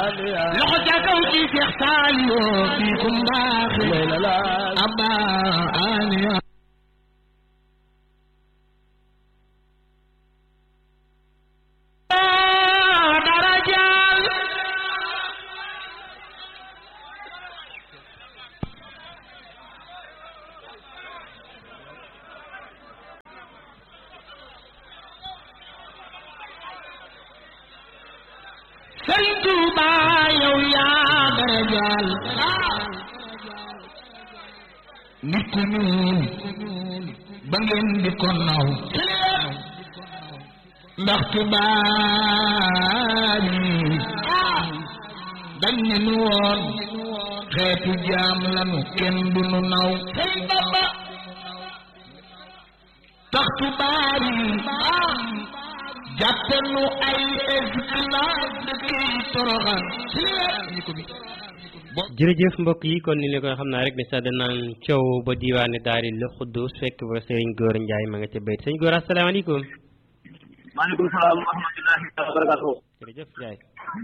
loxo ca kaw ci Seex Saaliw fii ku mbaaxi abba aliya darajal Sëriñ Tuuba yow yaa darajal nit ku ñuul ba ngeen di ko naw ndax tubaab yi dañ ne nu woon xeetu jaam lanu kenn du nu naw tax tubaab yi jàppe nu ay esclave dëkkey toroxal jërëjëf mbokk yi kon ni ne ko xam naa rek ne sax danaan coow ba diwaane daari la xuddus fekk ba sëriñ góor njaay ma nga ca bayt sëriñ góor asalaamaaleykum maaleykum salaam wa rahmatullahi wa barakatuh jërëjëf njaay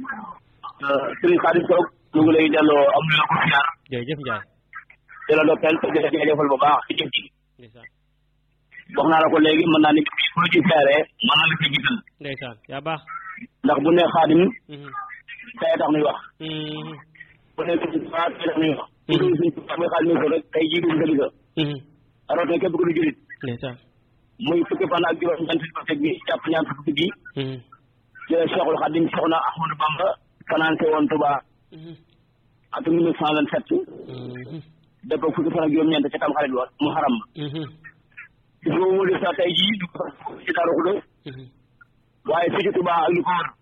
sëriñ Xaadim Sow ñu ngi lay delloo am na ko siyaar jërëjëf njaay di la dokkeel te di la jaajëfal bu baax ci jëf ji ndeysaan wax naa la ko léegi mën naa ni bii foo ci siyaaree mën na la ci gisal ndeysaan yaa baax ndax bu ne Xaadim Mhm. tey tax nuy wax Mhm. bu ne suñ tubaab tey tax nuy wax bu dul suñ tubaab muy Xaadim Sow rek tey jii duñ ko gisa Mhm. rawatina képp ku di julit ndeysaan muy fukki fan ak juróom ñeent fukki fan bi jàpp ñaar fukki bi Mhm. ci la Cheikhul Xaadim Soxna Ahmadou Bamba financé woon Touba Mhm. atum 1927 Mhm. dëpp fukki fan ak juróom-ñeent ca tam xarit wa mu xaram ma Mhm. gis nga mu def sax tey jii du ko ci Daaru Xudoos Mhm. waaye fii ci Touba ak li ko wër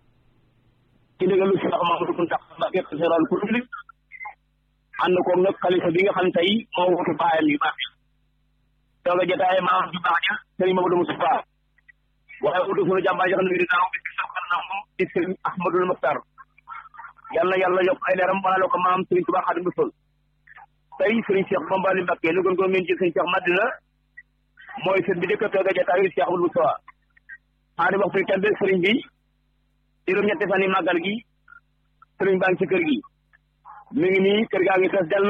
ci ndigalu Cheikh Mamadou Mountakha Mbacké général pour public ànd koog nag xalifa bi nga xam tey moo wutu baayam yu baax tooga jotaay maam ju baax ja Serigne Mamadou Moustapha waaye wutu sunu jàmbaar jo xam ne di daaw bi sa xarnam di Serigne Ahmadul Mokhtar yàlla yàlla yokk ay leeram wala ko maam Serigne Touba Xaadimu Rasuul tey Serigne Cheikh Bambali Mbacké nu gën ko mën ci Serigne Cheikh Madina mooy sët bi dëkk tooga jotaayu Cheikh Ahmadou Moustapha xaari waxtu tembe Serigne bi juróom-ñetti fan yi màggal gi Serigne baa ngi ci kër gi mi ngi nii kër gaa ngi fees dell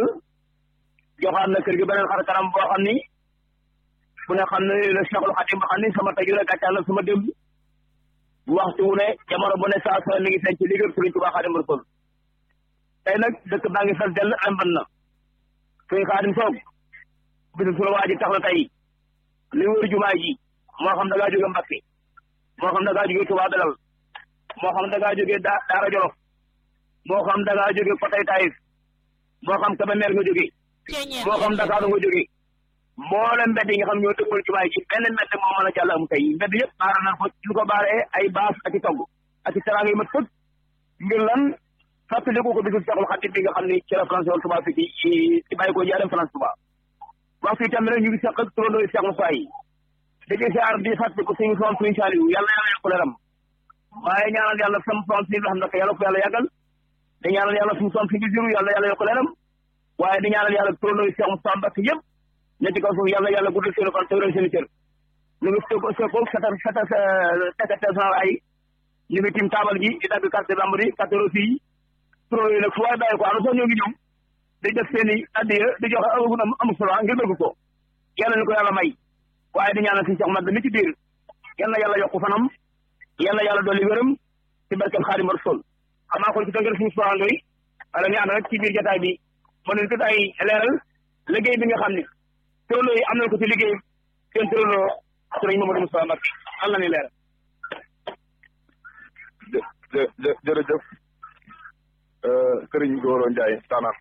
joxaat na kër gi beneen xar kanam boo xam ni ku ne xam ne le Cheikhul Khadim ba xam ni sama taju la gàccaal la sama démb waxtu wu ne jamono bu ne saa soo mi ngi feeñ ci liggéey Serigne Touba Khadim Rasul tey nag dëkk baa ngi fees dell am ban na Serigne Khadim Sow bisu sunu waa ji tax na tey li wër jumaa ji moo xam da ngaa jóge Mbacke moo xam da ngaa jóge Touba Belal moo xam da ngaa jóge Da- Daara Jolof moo xam da ngaa jóge Potay Taïf moo xam Kébémer nga jóge moo xam Dakar nga jóge mboolem mbedd yi nga xam ñoo dëppal jumaa ji benn mbedd moo mën a jàll am tey mbedd yëpp baara na ko ñu ko baaree ay baas ak i togg ak i teraanga yi mat fëkk ngir lan fàttaliku ko bisu Seexul Xadiim bi nga xam ni ci la France woon Touba fi ci ci ci bàyyi ko jaarem France Touba waxtu itam rek ñu ngi seq ak turandoo Cheikh Moussa yi dañuy siyaar di fàttaliku suñu soon suñu saaliwu yàlla yàlla yokk leeram waaye ñaanal yàlla sam soon suñu xam nag yàlla ko yàlla yàggal di ñaanal yàlla suñu soon suñu juru yàlla yàlla yokk leeram waaye di ñaanal yàlla turandoo Cheikh Moussa Mbacké yëpp ne ci kaw suuf yàlla yàlla guddal seen fan te wéral seen cër ñu ngi seko seko sata sata tekate san ay ñu ngi tim taabal ji di dagg carte membre yi carte reçu yi pro yi nag fu waay bàyyi ko am sax ñoo ngi ñëw di def seen i addiya di joxe amagun am am solo ngir bëgg ko yàlla ni ko yàlla may waaye di ñaanal suñu Cheikh Mbacké mi ci biir yàlla yàlla yokku fanam yàlla yàlla dolli wéram ci barkeb Xaadimu Rasuul xam naa ko ci tënkal suñu soxando yi wala ñu ànd rek ci biir jotaay bi mën nañu tudd ay leeral liggéey bi nga xam ne tëraloo yi am nañ ko ci liggéey seen tëraloo sëriñ Mamadou Moustapha Mbacké am na ni leeral jë jë jërëjëf Sëriñ Goro Ndiaye Tanaan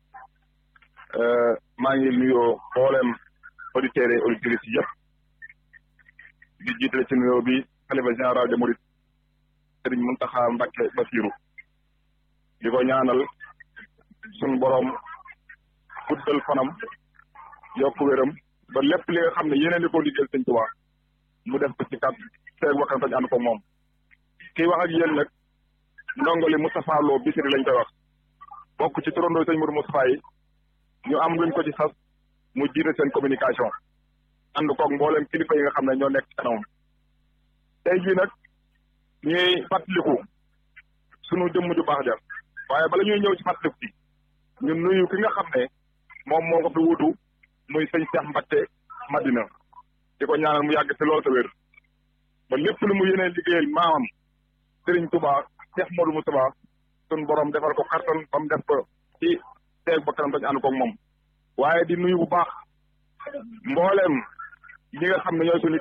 maa ngi nuyoo mboolem auditeurs et auditrices yi yëpp di jiitale ci nuyoo bi xalifa général de Mouride Sëriñ Mountakha Mbacké Bassirou di ko ñaanal suñu borom guddal fanam yokk wéram ba lépp li nga xam ne yeneen di ko liggéeyal Sëñ Tuubaa mu def ko ci kat seeg waxtaan tañ ànd ko moom kii wax ak yéen nag ndongali Moustapha Lo Bichri lañ koy wax bokk ci turandoo sëñ Mourou Moustapha yi ñu am luñ ko ci sas mu jiite seen communication ànd koog mboolem kilifa yi nga xam ne ñoo nekk ci kanamam tey jii nag ñuy fàttaliku sunu jëmm ju baax ja waaye bala ñuy ñëw ci fàttaliku ci ñun nuyu ki nga xam ne moom moo ko fi wutu muy sëñ Cheikh Mbacké Madina di ko ñaanal mu yàgg fi lool te wér ba lépp lu mu yénee liggéeyal maamam Serigne Touba Cheikh Modou Moustapha sun borom defal ko kartan ba mu def ko ci teeg ba kanam tañ ànd koog moom waaye di nuyu bu baax mbooleem ñi nga xam ne ñooy suñu